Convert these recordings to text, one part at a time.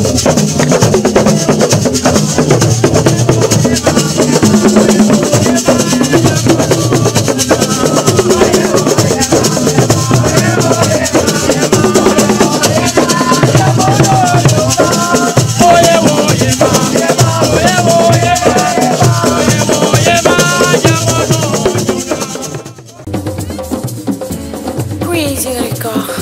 Crazy record.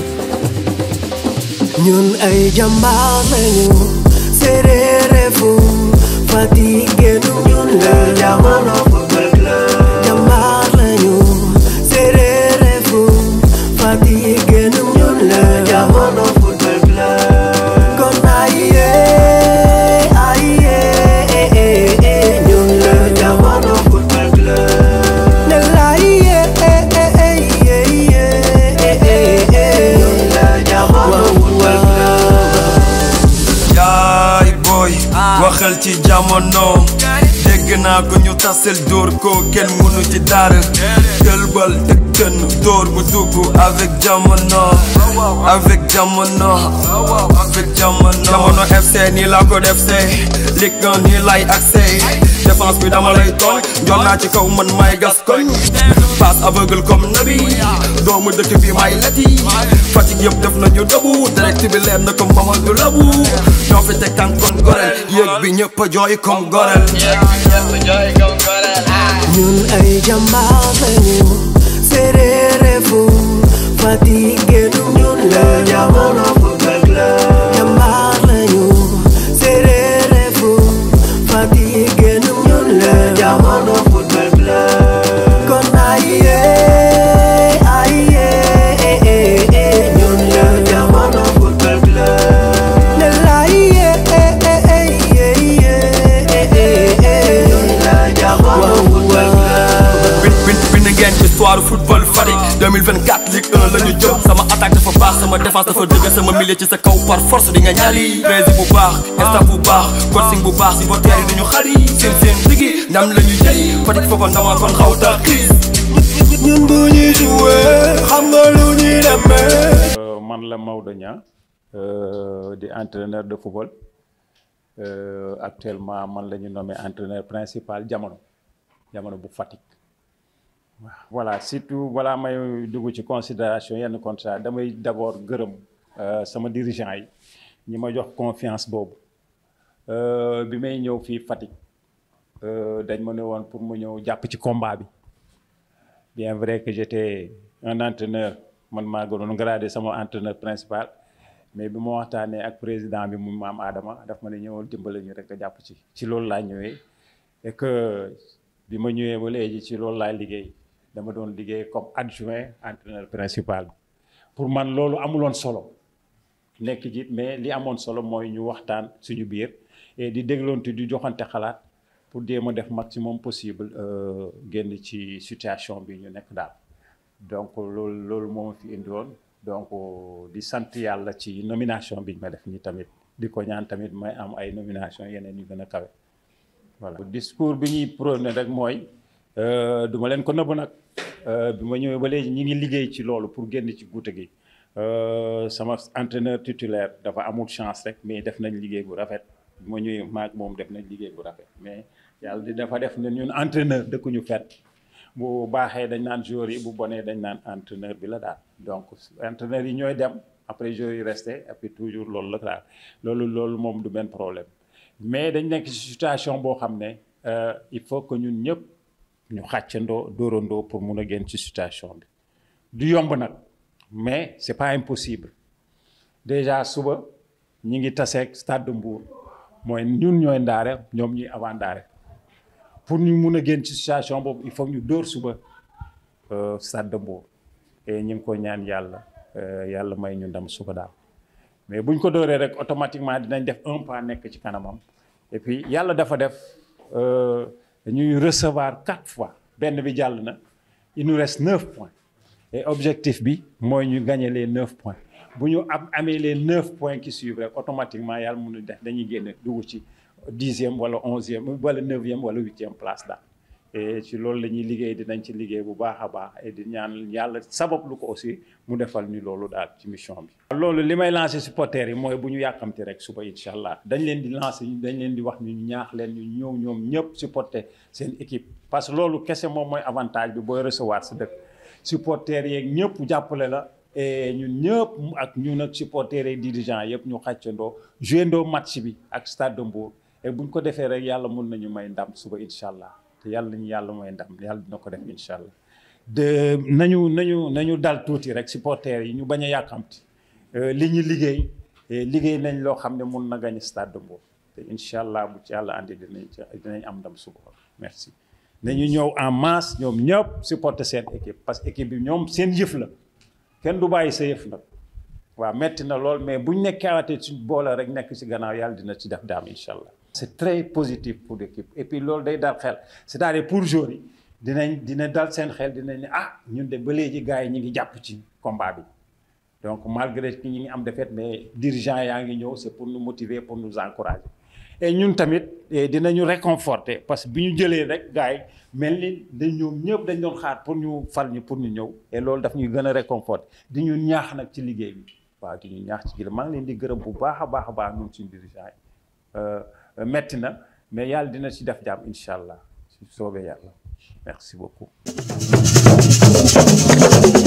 ñun ay jàmbaar lañu séeréere fu fatigué nu ñun la jamono football club jàmbaar lañu séeréere fu fatigué nu ñun la jamono football club kon aye aye ñun la jamono football club ne la aye ñun la jamono football club yaay booy waxal ci jamono dégg naa ko ñu tasel dóor ko kenn mënu ci dara gëlbal teg tën dóor bu dugg avec jamono avec jamono avec jamono jamono FC nii laa ko def see Ligue 1 nii lay accès défense bi dama lay tooñ njool naa ci kaw man may gas koñ passe aveugle comme nabi doomu dëkk bi may leti Fatick yëpp def nañu dëbu direct bi leer na comme Mamadou Labu ñoo fi teg tànk kon gorel yéeg bi ñëpp a jooy comme gorel ñun ay jàmbaar lañu séeréere fu fatigué nu ñun la jamono football club jàmbaar lañu séeréere fu fatigué nu ñun la jamono football club kon aye aye ñun la jamono football club ne la aye ñun la jamono football club bin bin bind ngeen histoire football Fatick 2024 Ligue 1 la ñu jëm sama attaque dafa baax sama défense dafa dëgër sama milieu ci sa kaw par force di nga ñaali prési bu baax staff bu baax coaching bu baax supporters yi dañu xari seen seen digi ndam la ñu jëy Fatick foogoon dama kon xaw ta xiis ñun bu ñuy joué xam nga lu ñuy demee. Euh, man la Maodo Niang euh, di entraîneur de football Euh, actuellement man la ñu nommé entraîneur principal jamono jamono bu Fatick waaw voilà surtout balaa may dugg ci considération yenn contrat damay d'abord gërëm euh, sama dirigeant yi ñi ma jox confiance boobu Euh, bi may ñëw fii Fatick euh, dañ ma ne woon pour mu ñëw jàpp ci combat bi bien vrai que j'étais un entraîneur man maa gënoon gradé sama entraîneur principal mais bi ma waxtaanee ak président bi mu maam Adama daf ma ne ñëwal dimbale ñu rek a jàpp ci ci loolu laa ñëwee et que bi ma ñëwee ba léegi ci loolu laa liggéey dama doon liggéey comme adjoint entraîneur principal bi pour man loolu amuloon solo nekk jiit mais li amoon solo mooy ñu waxtaan suñu biir et di dégloonte di joxante xalaat pour jéem a def maximum possible euh, génn ci situation bi ñu nekk daal donc loolu loolu moo ma fi indi woon donc di sant yàlla ci nomination bi ñu ma def nii tamit di ko ñaan tamit may am ay nomination yeneen yu gën a kawe voilà discours bi ñuy prôné rek mooy du ma leen ko nëbb nag bi ma ñëwee ba léegi ñi ngi liggéey ci loolu pour génn ci guute gi sama entraîneur titulaire dafa amul chance rek mais def nañ liggéey bu rafet bi ma ñëwee maag moom def nañ liggéey bu rafet mais yàlla di dafa def ne ñun entraîneur dëkkuñu fenn bu baaxee dañ naan joueurs yi bu bonee dañ naan entraîneur bi la daal donc entraîneur yi ñooy dem après joueurs yi resté et puis toujours loolu la daal loolu loolu moom du benn problème mais dañ nekk ci situation boo xam ne il faut que ñun ñëpp ñu xàccandoo dóorandoo pour mun a génn ci situation bi du yomb nag mais c'est pas impossible déjà suba ñi ngi taseeg stade de Mbour mooy ñun ñooy ndaare ñoom ñuy avant ndaare pour ñu mun a génn ci situation boobu il faut ñu dóor suba stade de Mbour et ñu ngi ko ñaan yàlla yàlla may ñu ndam suba daal mais buñ ko dóoree rek automatiquement dinañ def un pas nekk ci kanamam et puis yàlla dafa def ñuy recevoir quatre fois benn bi jàll na il nous reste neuf points et objectif bi mooy ñu gagner les neuf points bu ñu am amee les neuf points qui suivent rek automatiquement yàlla mun a def dañuy génne dugg ci dixième wala onzième wala neuvième wala huitième place daal et ci loolu la ñuy liggéey dinañ ci liggéey bu baax a baax et di ñaan yàlla sabab lu ko aussi mu defal ñu loolu daal ci mission bi. loolu li may lancer supporters yi mooy bu ñu yàkkamti rek suba incha allah dañ leen di lancer dañ leen di wax ñu ñaax leen ñu ñëw ñoom ñëpp supporter seen équipe parce que loolu kese moom mooy avantage bi booy recevoir sa dëkk supporters yeeg ñëpp jàppale la. et ñun ñëpp ak ñun ak supporters yi dirigeants yëpp ñu xàccandoo joué ndoo match bi ak Stade de Mbour et buñ ko defee rek yàlla mun nañu may ndam suba incha allah te yàlla nañu yàlla may ndam yàlla dina ko def incha allah. de nañu nañu nañu dal tuuti rek supporters yi ñu bañ a yàkkamti li ñu liggéey liggéey nañ loo xam ne mun na gañ Stade de Mbour te incha allah bu ci yàlla andi dinañ dinañ am ndam suba merci. nañu ñëw en masse ñoom ñëpp supporter seen équipe parce que équipe bi ñoom seen yëf la. kenn du bàyyi sa yëf nag waaw metti na lool mais buñ nekkaatee ci boole rek nekk ci gannaaw yàlla dina ci def daam incha allah. c'est très positif pour l'équipe et puis loolu day dal xel c'est-à-dire pour joueurs yi dinañ dina dal seen xel dinañ ne ah ñun de ba léegi gars yi ñu ngi jàpp ci combat bi donc malgré que ñi ngi am défaite mais dirigeant yaa ngi ñëw c'est pour nous motiver pour nous encourager. et ñun tamit dinañu réconforter parce que bi ñu jëlee rek gars yi mel ni dañ ñoom ñëpp dañ doon xaar pour ñu fal ñu pour ñu ñëw et loolu daf ñuy gën a réconforter di ñu ñaax nag ci liggéey bi waaw di ñu ñaax ci liggéey maa ngi leen di gërëm bu baax a baax a baax ñun suñu dirigeant yi metti na mais yàlla dina ci def jàmm incha allah su soobee yàlla merci beaucoup